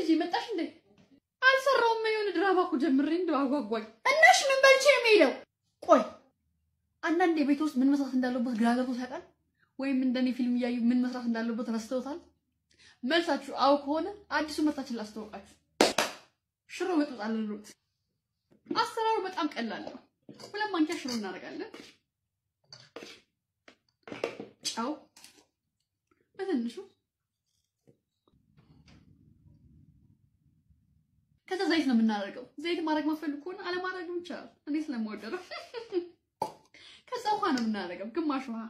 ልጅ መጣሽ እንዴ? አልሰራውም። የሆነ ድራማ እኮ ጀምሬ እንደው አጓጓኝ። እናሽ ምን በልቼ ነው የምሄደው? ቆይ አንዳንዴ ቤት ውስጥ ምን መስራት እንዳለበት ግራ ገብቶት ያውቃል? ወይም እንደኔ ፊልም እያዩ ምን መስራት እንዳለበት ረስተውታል? መልሳችሁ አው ከሆነ አዲሱ ምርታችን ላስተዋውቃችሁ። ሽሮ ወጥ አለሉት። አሰራሩ በጣም ቀላል ነው። ሁለት ማንኪያ ሽሮ እናደርጋለን። ጨው በትንሹ ከዛ ዘይት ነው የምናደርገው። ዘይት ማድረግ ማፈልግ ከሆነ አለማድረግም ይቻላል። እኔ ስለምወደው ነው። ከዛ ውሃ ነው የምናደርገው፣ ግማሽ ውሃ።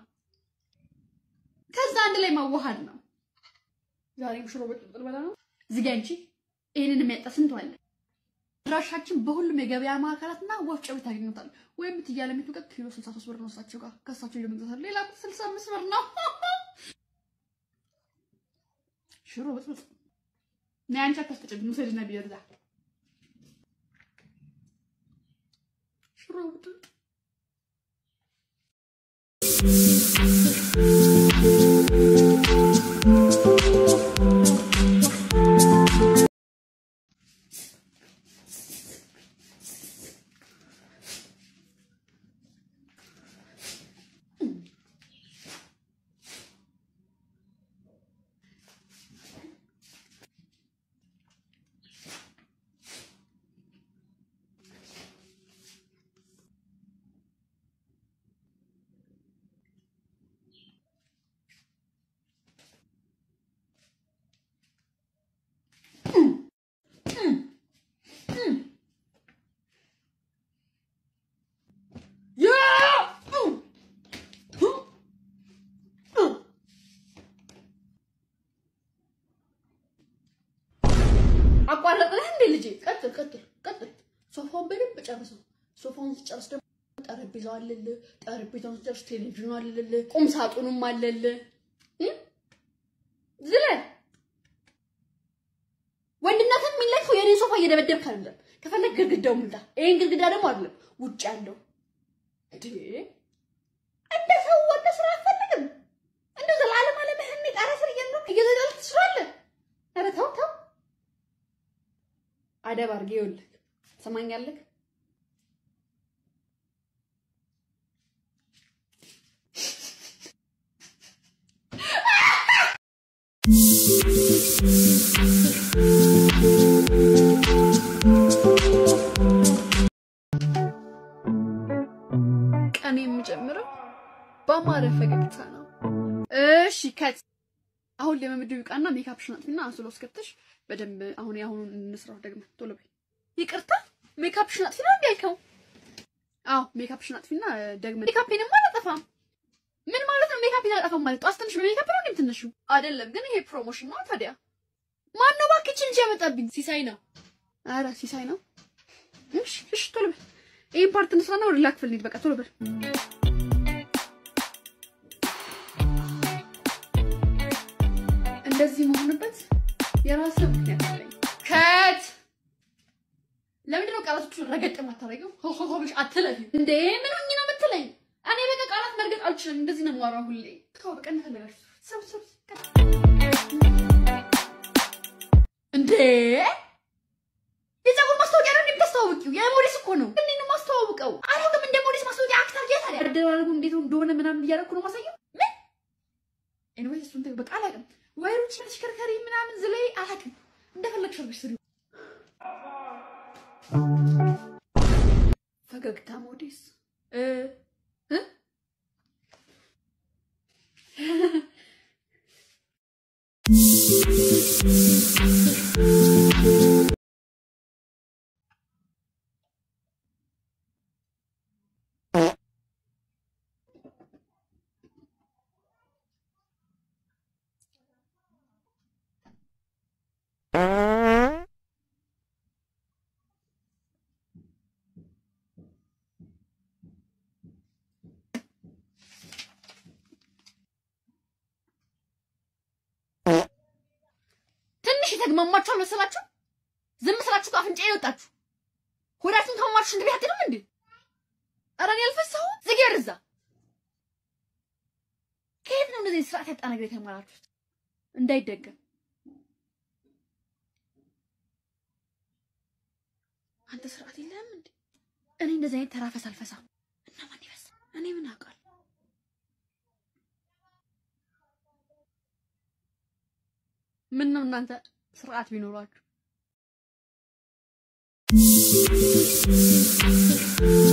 ከዛ አንድ ላይ ማዋሃድ ነው። ዛሬም ሽሮ በጥብጥ በላ ነው። እዚህ ጋ አንቺ ይሄንን የሚያጣ ስንት አለ። ድራሻችን በሁሉም የገበያ ማዕከላትና ወፍጮ ቤት ታገኙታል። ወይም ብትያለ ሚቱ ጋር ኪሎ 63 ብር ነው እሳቸው ጋር ከእሳቸው ለመግዛት ሌላ 65 ብር ነው። ሽሮ በጥብጥ ነይ አንቺ አታስፈጭብኝ፣ ውሰድና ቢርዛ ሽሮ በጥብጥ አቋረጥነህ እንዴ ልጄ? ቀጥል ቀጥል ቀጥል። ሶፋውን በደንብ ጨርሰው። ሶፋውን ስጨርስ ደግሞ ጠረጴዛው አለልህ። ጠረጴዛውን ስጨርስ ቴሌቪዥኑ አለልህ። ቁም ሳጥኑም አለልህ። ዝለል ወንድነትን የሚለካው የኔ ሶፋ እየደበደብክ አይደለም። ከፈለግ ግድግዳው ምልጣ። ይሄን ግድግዳ ደግሞ አይደለም ውጭ ያለው እንዴ እንደ ሰው ወደ ስራ አትፈልግም። እንደ ዘላለም አለምህን ጣራ ስር እየኖርክ እየዘለልክ ትስራለህ። ኧረ ተው ተው። አደብ አድርጌ ይኸውልህ፣ ትሰማኛለህ? ቀን የምጀምረው በአማረ ፈገግታ ነው። እሺ ከት አሁን ለመምድብ ይውቃና ሜካፕሽን አጥፊና አንሶላ ውስጥ ከተሽ በደንብ አሁን ያሁኑን እንስራው። ደግሞ ቶሎ በይ። ይቅርታ ሜካፕሽን አጥፊ ነው እንዲያልከው? አዎ ሜካፕሽን አጥፊና ደግሞ ሜካፔንም አላጠፋም። ምን ማለት ነው ሜካፔን አላጠፋም ማለት? ጧት ትንሽ በሜካፕ ነው እንዴ ትንሹ? አይደለም ግን ይሄ ፕሮሞሽን ነው ታዲያ። ማን ነው እባክህ እንጂ ያመጣብኝ? ሲሳይ ነው። አረ ሲሳይ ነው። እሺ እሺ ቶሎ በይ። ይሄን ፓርት እንስራና ወደ ሌላ ክፍል እንሂድ። በቃ ቶሎ በል። እንደዚህ መሆንበት የራስ ምክንያት አለኝ። ከት ለምንድን ነው ቃላቶቹን ረገጥ የማታደርገው? ሆሆሆብሽ አትለፊ እንዴ! ምን ሆኜ ነው የምትለኝ? እኔ በቃ ቃላት መርገጥ አልችልም። እንደዚህ ነው የማወራው ሁሌ። ተው በቃ እንደፈለጋችሁ ሰብ ሰብ እንዴ! የፀጉር ማስታወቂያ ነው እንደምታስተዋውቂው? የሞዴስ እኮ ነው። እኔ ነው ማስተዋውቀው። አላውቅም። እንደ ሞዴስ ማስታወቂያ አክተር ጌታ ታዲያ አደራረጉ እንዴት እንደሆነ ምናምን እያደረኩ ነው ማሳየው። ምን ኤኒዌይስ እሱን ተይው በቃ አላውቅም። ወይሮች ተሽከርካሪ ምናምን ዝለይ አላውቅም። እንደፈለግሽ አድርገሽ ስሪው። ፈገግታ ሞዴስ እ እ ትንሽ የተግማማችሁ አልመሰላችሁ? ዝም ስላችሁ አፍንጫ የወጣችሁ ሆዳችሁን ከማማችሁ ሽንት ቤት አትሄዱም እንዴ? ኧረ እኔ አልፈሳሁም። ዝጊ ወደዛ። ከየት ነው እንደዚህ ስርዓት ያጣ ነገር የተማራችሁት? እንዳይደገም አንተ ስርዓት የለህም እንዴ? እኔ እንደዚህ አይነት ተራፈስ አልፈሳም እና ማን ይፈስ? እኔ ምን አውቃለሁ? ምን ነው እናንተ ስርዓት ቢኖራችሁ